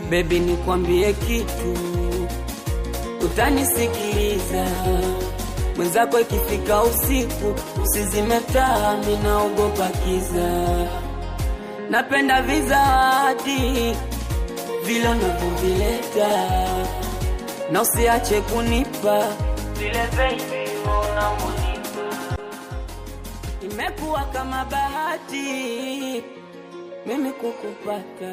Baby, nikwambie kitu, utanisikiliza mwenzako. Ikifika usiku, usizime taa, mimi naogopa kiza. Napenda vizawadi vile unavyovileta, na usiache kunipa vile baby unavyonipa. Imekuwa kama bahati mimi kukupata,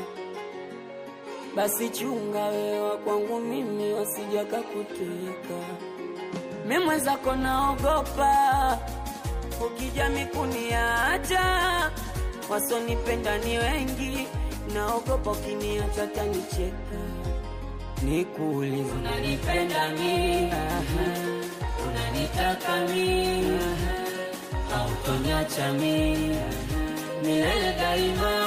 basi chunga wewa kwangu mimi, wasijaka kuteka. Mimi mwenzako naogopa, ukija mikuniacha, wasonipenda ni wengi, naogopa ukiniacha tanicheka. Nikuulize, unanipenda mimi? Unanitaka mimi? Hautoniacha mimi milele daima?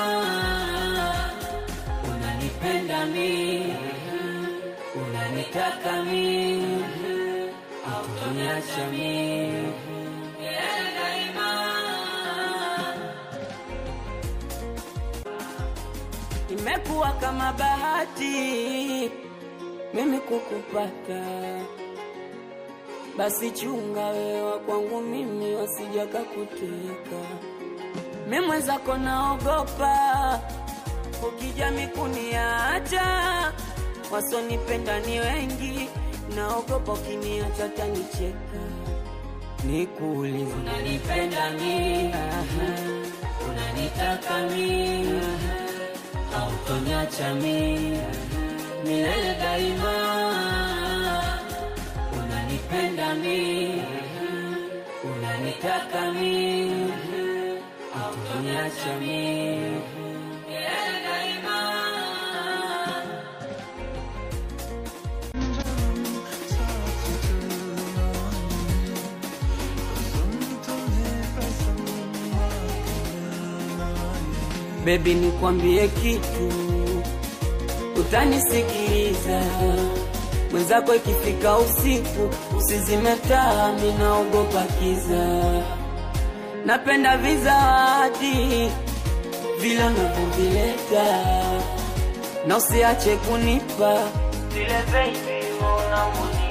Unanipenda mimi? Unanitaka mimi? Hautoniacha mimi milele daima? Imekuwa kama bahati mimi kukupata, basi chunga wewa kwangu mimi, wasijaka kuteka. Mimi mwenzako naogopa, ukija mikuniacha, wasonipenda ni wengi, naogopa ukiniacha tanicheka. Nikuulize, unanipenda mimi? Unanitaka mimi? Hautoniacha mimi milele daima? Unanipenda mimi? Unanitaka mimi? Hautoniacha mimi milele daima? Baby, nikwambie kitu, utanisikiliza mwenzako. Ikifika usiku, usizime taa, mimi naogopa kiza. Napenda vizawadi vile unavyovileta, na usiache kunipa vile baby unavyonipa.